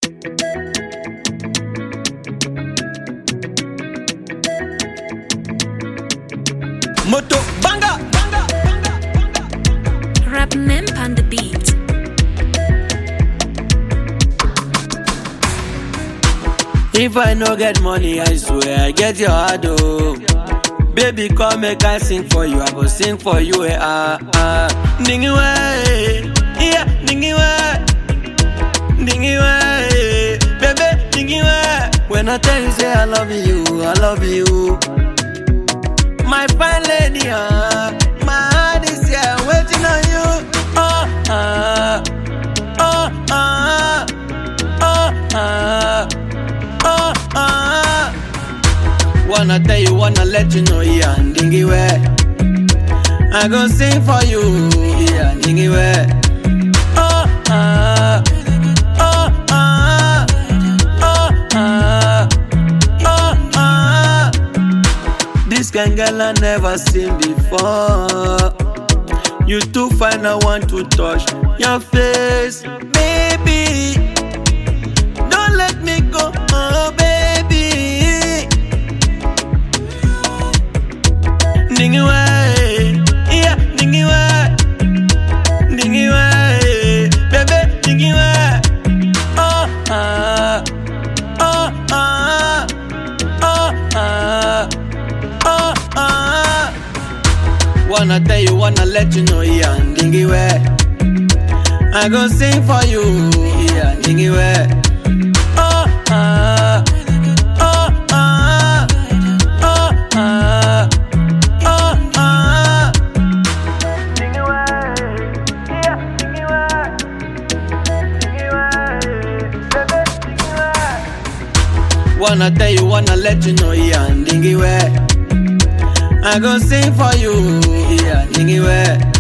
Moto banga. Rap Memp on the beat. If I no get money, I swear I get your heart, oh. Baby, come make I sing for you. I go sing for you, eh, ah, ah. Ningy way, yeah, ningy way, ningy way, baby, ningy way. When I tell you, say I love you, I love you. My fine lady, ah, my heart is here waiting on you. Oh, ah, oh, ah, oh, ah. oh, ah. Wanna tell you, wanna let you know, yeah, dingy way. I go sing for you, yeah, dingy way. Oh, ah, oh, ah, oh, ah, oh, ah. This kind girl I never seen before. You too fine, I want to touch your face, baby. Don't let me go, oh baby. Ningy way, yeah, ningy way, ningy way, baby, ningy way. Oh ah, oh ah, oh ah, oh ah. Wanna tell you, wanna let you know, yeah, ningy way. I go sing for you, yeah, ningy way. Oh ah, oh ah, oh ah, oh ah. Wanna tell you, wanna let you know, yeah, dingy way. I go sing for you, yeah, dingy way.